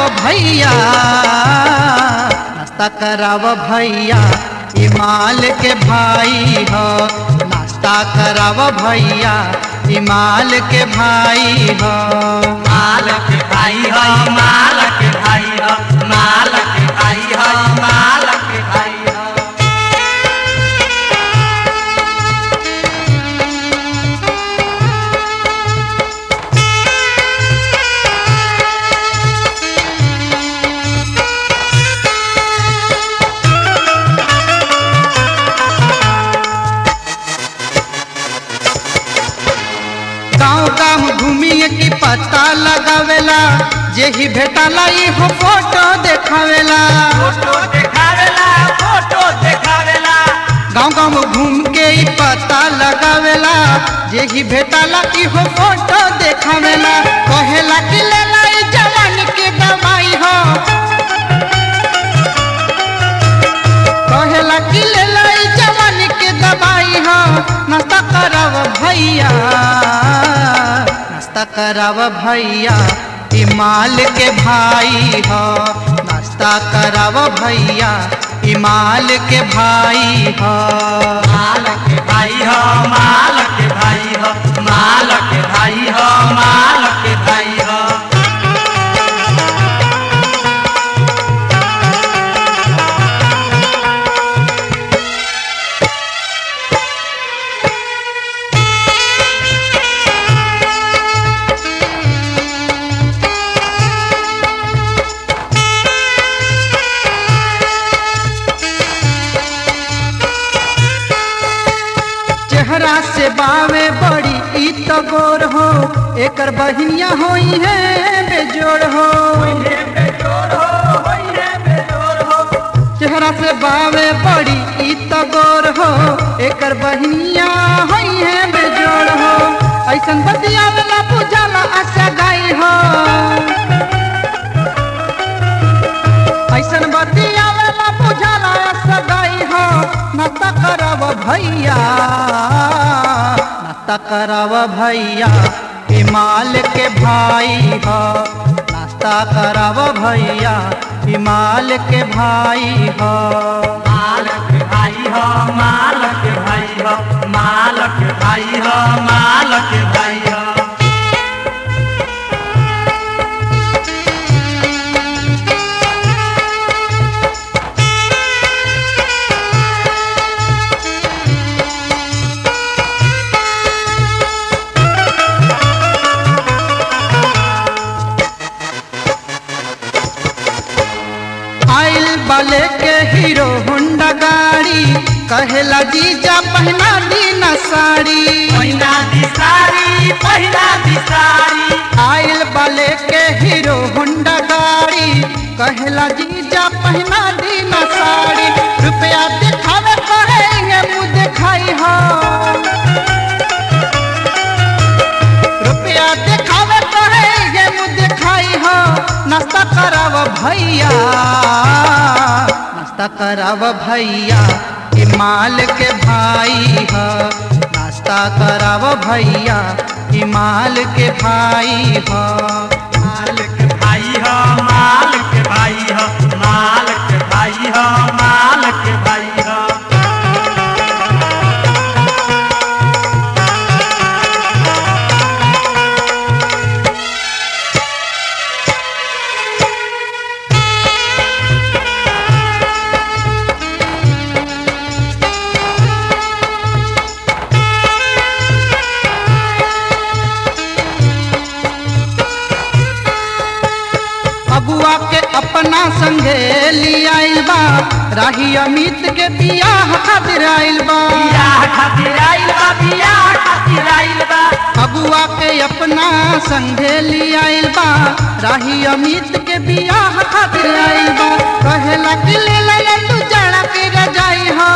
भैया नाश्ता कराव भैया ई माल के भाई हो नाश्ता कराव भैया ई माल के भाई हो मालक भाई हो मालक भाई हो मालक भाई हो मालक भाई हो गाँव गाँव घूमिए की पता लगावेला जेही भेटाला इहो फोटो देखावेला फोटो देखावेला फोटो देखावेला गाँव गाँव घूम के ई पता लगावेला जेही भेटाला इहो फोटो देखावेला कहेला कि लेला ई जवान के दवाई हो कहेला कि लेला ई जवान के दवाई हो नाश्ता कराव भैया नाश्ता कराव भैया ई माल के भाई हो नाश्ता कराव भैया ई माल के भाई हो मालक भाई हो मालक भाई हो मालक भाई हो मालक भाई हो चेहरा से बावे बड़ी ई तो गोर हो एकर बहिनिया होई है बेजोड़ हो होइए बेजोर हो होइए बेजोर हो चेहरा से बावे बड़ी ई तो गोर हो एकर बहिनिया होई है बेजोड़ हो ऐसन बतियावला पूजाला आशा गाई हो ऐसन बतियावला पूजाला आशा गाई हो नाश्ता करब भैया नाश्ता करब भैया हिमाल के भाई हो नाश्ता करब भैया हिमाल के भाई हो मालक भाई हो मालक भाई हो मालक भाई हो मालक भाई हो आइल बाले के हीरो होंडा गाड़ी कहेला जीजा पहना दी न साड़ी पहिना दिसारी पहिना दिसारी आइल बाले के हीरो होंडा गाड़ी कहेला जीजा पहना दी न साड़ी रुपया दिखावे कहेंगे मुँह दिखाई हो रुपया दिखावे कहेंगे मुँह दिखाई हो नाश्ता कराव भैया नाश्ता कराव भैया कि माल के भाई हो नाश्ता कराव भैया कि माल के भाई हो मालक भाई हो मालक भाई हो मालक भाई हो मालक भाई हो अबुआ के अपना संगे लियाइल बा राही अमित के बियाह खातिर आइल बा बियाह खातिर आइल बा बियाह खातिर आइल बा अबुआ के अपना संगे लियाइल बा राही अमित के बियाह खातिर आइल बा कहेला कि ले ले तू जड़ा के रजाई हो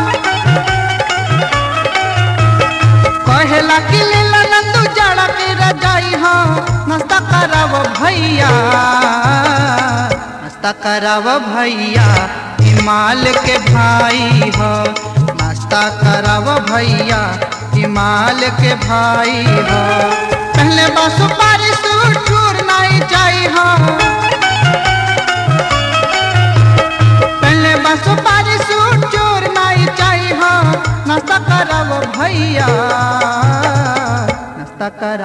कहेला कि ले ले तू जड़ा के रजाई हो नाश्ता कराव भैया नाश्ता कराव भैया हिमाल के भाई हो नाश्ता कराव भैया हिमाल के भाई हो पहले बा सुपारी सूट नहीं जाई हो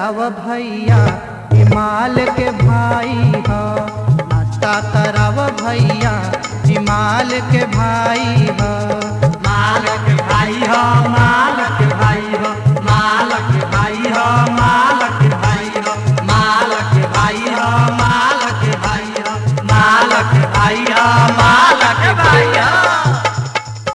कराव भैया हिमाल के भाई ह नाश्ता कराव भैया हिमाल के भाई ह